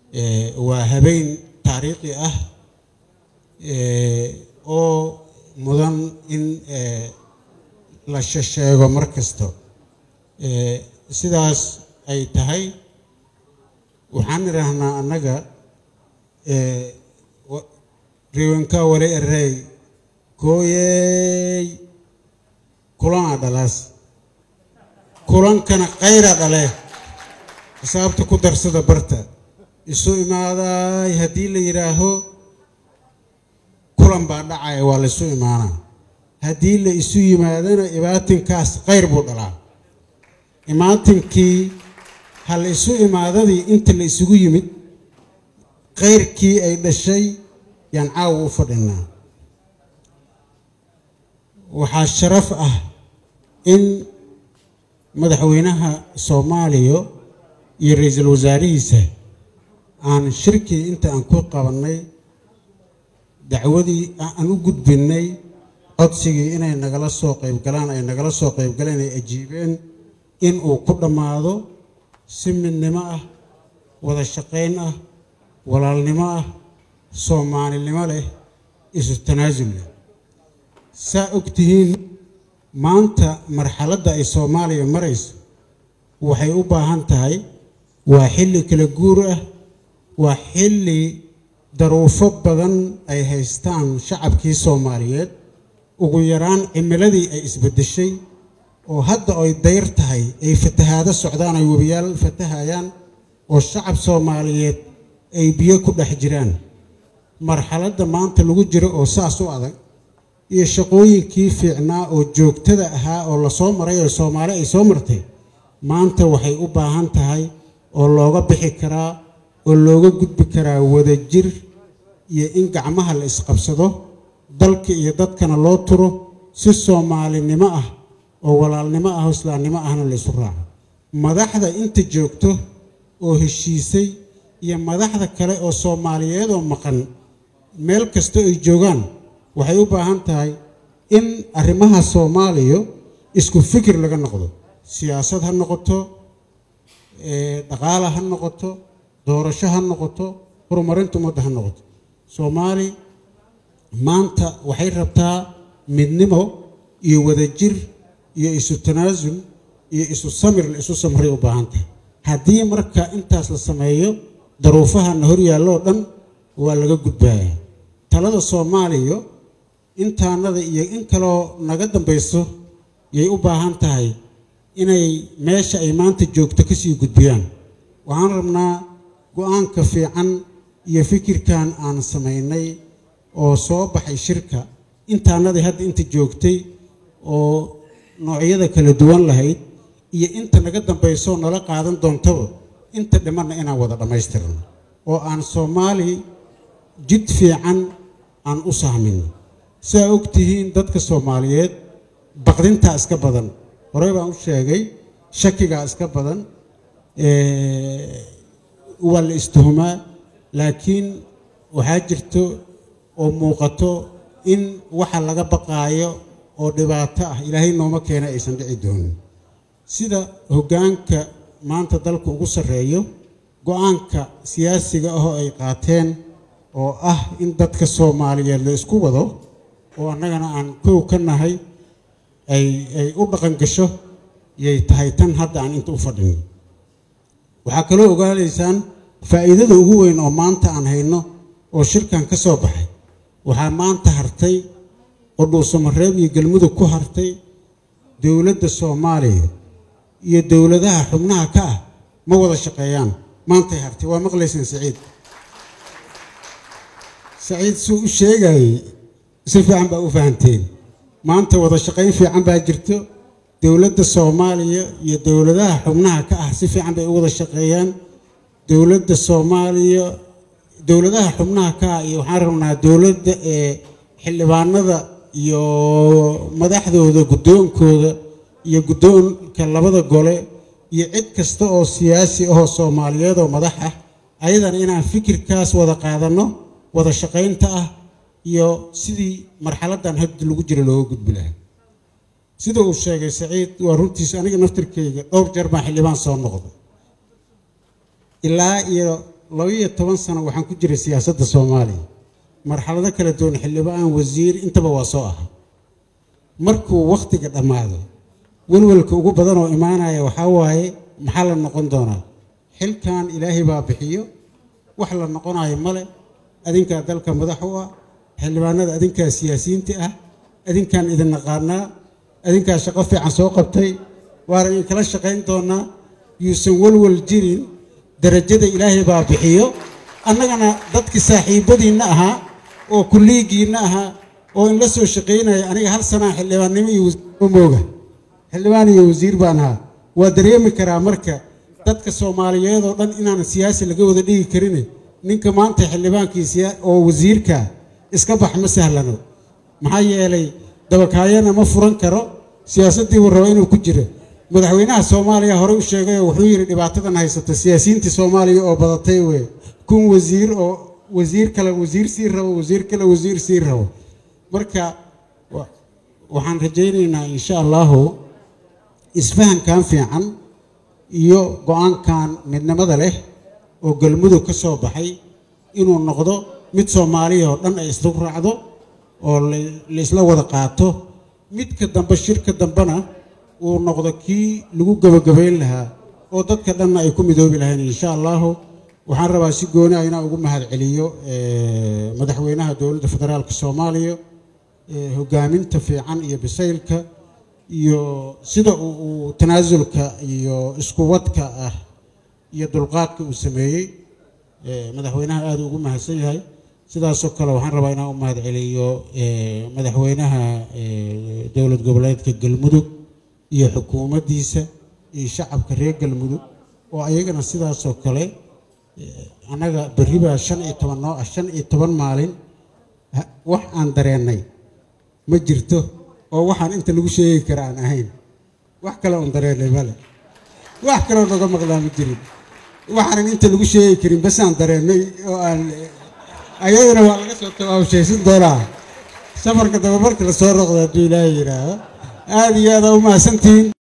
Eh, waa habeen taariikhi ah eh, oo mudan in eh, la shesheego mar kasto Eh, sidaas ay tahay waxaan idhaahnaa annaga eh, wa- riwanka wale erey kooyey kulana dhalaas kulankana kayra dhale xisaabta ku darsada barta isu imaaday haddii la yidhaaho kulan baa dhacaya waa la isu imaanaa haddii la isu yimaadana ibaatinkaas khayr buu dhalaa imaatinkii ha la isu imaadadii inta la isugu yimid khayrkii ay dhashay yaan caawa u fadhinaa waxaa sharaf ah in madaxweynaha soomaaliya iyo ra-iisul wasaarihiisa aan shirkii inta aan ku qabannay dacwadii aan u gudbinnay codsigii inay nagala soo qayb galaan ay nagala soo qayb galeen ay ajiibeen in uu ku dhammaado si midnimo ah wada shaqayn ah walaalnimo ah soomaalinimo leh isu tanaasul leh saa og tihiin maanta marxaladda ay soomaaliya marayso waxay u baahan tahay waa xilli kala guur ah waa xilli daruufo badan ay haystaan shacabkii soomaaliyeed ugu yaraan cimiladii ay isbeddeshay oo hadda ay dayr tahay ay fatahaado socdaan ay webiyaal fatahayaan oo shacab soomaaliyeed ay biyo ku dhex jiraan marxaladda maanta lagu jiro oo saas u adag iyo shaqooyinkii fiicnaa oo joogtada ahaa oo lasoo maray oo soomaali ay soo martay maanta waxay u baahan tahay oo looga bixi karaa oo looga gudbi karaa wadajir iyo in gacmaha la isqabsado dalka iyo dadkana loo turo si soomaalinimo ah oo walaalnimo ah oo islaamnimo ahna la isu raaco madaxda inta joogto oo heshiisay iyo madaxda kale oo soomaaliyeed oo maqan meel kasta ay joogaan waxay u baahan tahay in arrimaha soomaaliya isku fikir laga noqdo siyaasad ha noqoto eh, dhaqaale ha noqoto doorasho ha noqoto horumarinta ummadda ha noqoto soomaali maanta waxay rabtaa midnimo iyo wadajir iyo isu tanaasul iyo isu samir la isu samray u baahan tahay haddii marka intaas la sameeyo daruufahana hor yaalloo dhan waa laga gudbaaya talada soomaaliya intaanada iyo in kaloo naga dambayso yay u baahan tahay inay meesha ay maanta joogto kasii gudbiyaan waxaan rabnaa go-aanka fiican iyo fikirkan aan samaynay oo soo baxay shirka intaanadii hadda inta joogtay oo noocyada kala duwan lahayd iyo inta naga dambayso nala qaadan doontaba inta dhimanna inaan wada dhammaystirno oo aan soomaali jid fiican aan u sahmin sidaa og tihiin dadka soomaaliyeed baqdintaa iska badan horey baan u sheegay shakigaa iska badan eh, waa la istuhumaa laakiin waxaa jirto oo muuqato in waxa laga baqaayo oo dhibaato ah ilaahay nooma keena aysan dhici doonin sida hoggaanka maanta dalka ugu sarreeyo go-aanka siyaasiga ahoo ay qaateen oo ah in dadka soomaaliyeed la isku wado oo annagana aan kow ka nahay ay ay u dhaqan gasho yay tahay tan hadda aan inta u fadhino waxaa kaloo ogaanaysaan faa'iidada ugu weyn oo maanta aan hayno oo shirkan ka soo baxay waxaa maanta hartay oo dhuusamareeb iyo galmudug ku hartay dowladda soomaaliya iyo dowladaha xubnaha ka ah ma wada shaqeeyaan maantay hartay waa maqlaysaan saciid saciid suu u sheegayay si fiican baa u fahanteen maanta wada shaqayn fiican baa jirto dowladda soomaaliya iyo dowladaha xubnaha ka ah si fiican bay u wada shaqeeyaan dowladda soomaaliya dowladaha xubnaha ka ah iyo waxaan rabnaa dowladda ee xildhibaanada iyo madaxdooda guddoonkooda iyo guddoonka labada gole iyo cid kasta oo siyaasi ahoo soomaaliyeed oo madax ah ayadana inaan fikirkaas wada qaadanno wada shaqaynta ah iyo sidii marxaladdan hadda lagu jira looga gudbi lahaa sida uu sheegay saciid waa runtiisa aniga naftirkeyga dhowr jeer baan xildhibaan soo noqday ilaa iyo labaiyo toban sano waxaan ku jiray siyaasadda soomaaliya marxalado kala duwan xildhibaan wasiir intaba waa soo aha markuu wakhtiga dhammaado welwelka ugu badan oo imaanaya waxaa waaye maxaa la noqon doonaa xilkan ilaahay baa bixiyo wax la noqonayo male adinkaa dalka madax u ah xildhibaanada adinkaa siyaasiyiinta ah adinkaan idin naqaanaa adinkaa shaqo fiican soo qabtay waana idin kala shaqayn doonaa yuusan welwel jirin darajada ilaahay baa bixiyo annagana dadkii saaxiibadiinna ahaa oo kulliigiinna ahaa oo in la soo shaqaynaya aniga hal sanaa xildhibaannimo iyo wasiir mooga xildhibaan iyo wasiir baan ahaa waa dareemi karaa marka dadka soomaaliyeed oo dhan inaan siyaasi laga wada dhigi karin ninka maanta xildhibaankii oo wasiirka iska bax ma sahlano maxaa yeelay dabakaayana ma furan karo siyaasaddii buu raba inuu ku jiro madaxweynaha soomaaliya horey u sheegay oo wuxuu yidhi dhibaatadan haysata siyaasiyiintii soomaaliya oo badatay wey kun wasiir oo wasiir kale wasiir sii rabo wasiir kale wasiir sii rabo marka waxaan rajaynaynaa insha allahu isfahankan fiican iyo go-aankan midnimada leh oo galmudug ka soo baxay inuu noqdo mid soomaaliya oo dhan ay isla raacdo oo la isla wada qaato midka dambe shirka dambena uu noqdo kii lagu gebagabayn lahaa oo dadka dhanna ay ku midoobi lahayn insha allahu waxaan rabaa si gooni ah inaan ugu mahad celiyo madaxweynaha dowladda federaalka soomaaliya hogaaminta fiican iyo bisaylka iyo sida uu tanaasulka iyo iskuwadka ah iyo dulqaadka uu sameeyey madaxweynaha aada ugu mahadsan yahay sidaasoo kale waxaan rabaa inaan u mahad celiyo madaxweynaha dowlad goboleedka galmudug iyo xukuumaddiisa iyo shacabka reer galmudug oo ayagana sidaasoo kale annaga berri baa shan iyo toban noo ah shan iyo toban maalin wax aan dareennay ma jirto oo waxaan inta lagu sheegi kara aan ahayn wax kale oon dareennay male wax kaleo naga maqlaa ma jirin waxaanan inta lagu sheegi karin basaan dareennay oo aan ayadana waa laga soo tawaabshaysan doonaa safarka daba marka la soo roqda hadduu ilaahay yidhaahdo aada iyo aada u mahadsantihiin